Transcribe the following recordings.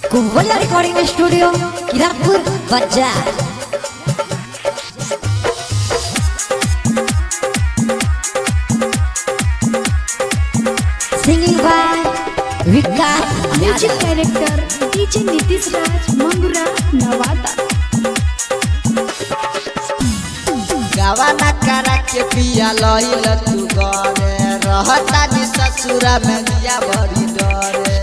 Kuvola Recording Studio, Kirakpur, Bajar. Singing by Vikas music Yadav. Director DJ Nitish Raj Mangura Nawada गवाना करा के पिया लहिल तू गरे रहता नि ससुरा में दिया बड़ी डरे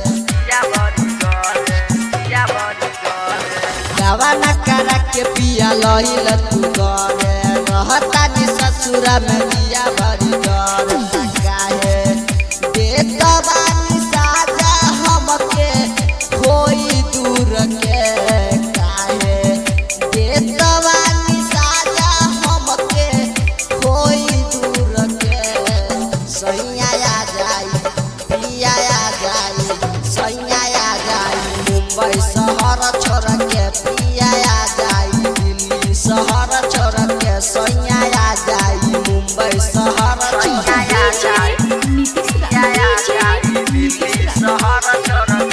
गवाना करा के पिया लहिल तू गरे रहता नि ससुरा में दिया बड़ी डरे काहे देत बानी साजा हमके कोई दूर के काहे देत बानी साजा हमके कोई दूर के सैया आ जाई पिया आ जाई सैया आ जाई मुंबई शहर छोड़ के पिया आ जाई दिल्ली शहर छोड़ के सैया आ जाई मुंबई शहर छोड़ के डीजे नीतीश राज डीजे नीतीश राज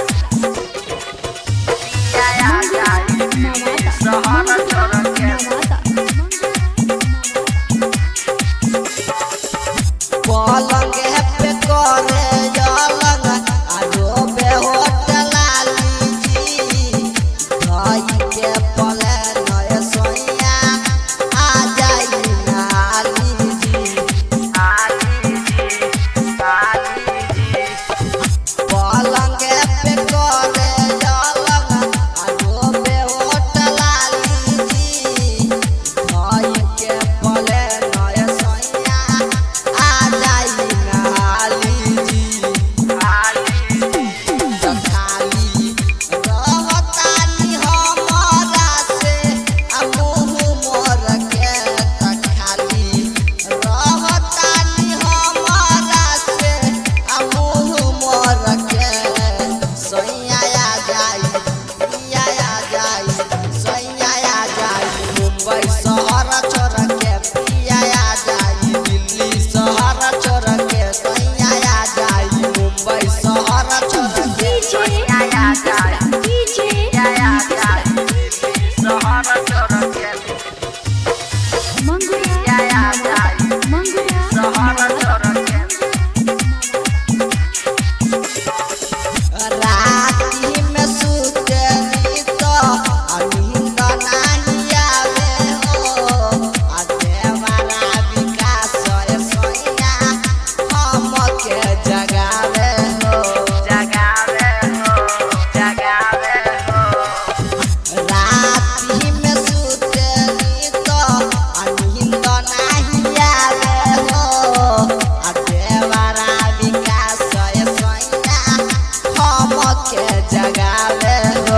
नवादा नवादा पलंग पे करे जलंग आजो बे होटल लीजी भाई के पले नय सोइया आ जाई नाली जी पलंग पे करे जलंग आजो बे होटल लीजी भाई के पले नय सोइया आ जाई नाली जी खाली रहतानी हमरा से आ मुँह मोर के त खाली रहतानी हमरा से आ मुँह मोर के सैया आ जाई पिया आ जाई सैया आ जाई मुंबई शहर छोड़ के पिया आ जाई दिल्ली शहर छोड़ के सैया आ जाई मुंबई शहर छोड़ के डीजे नीतीश राज डीजे नीतीश राज मंगुरा नवादा मंगुरा नवादा राती में सुतली तो नींद नहीं आवे हो आ देवारा विकास रे सोइया हमके जगावे हो राती में सुतली तो नींद नहीं आवे हो आ देवारा विकास रे सोइया हमके जगावे हो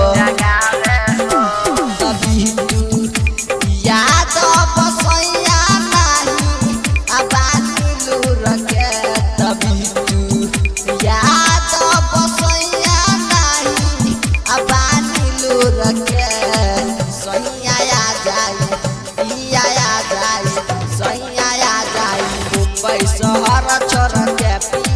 तभी तू याद बसैया नहीं अबानी लूर के तभी तू याद बसैया नहीं अबानी लूर के सैया आ जाई पिया आ जाई सैया आ जाई मुंबई शहर छोड़ के पिया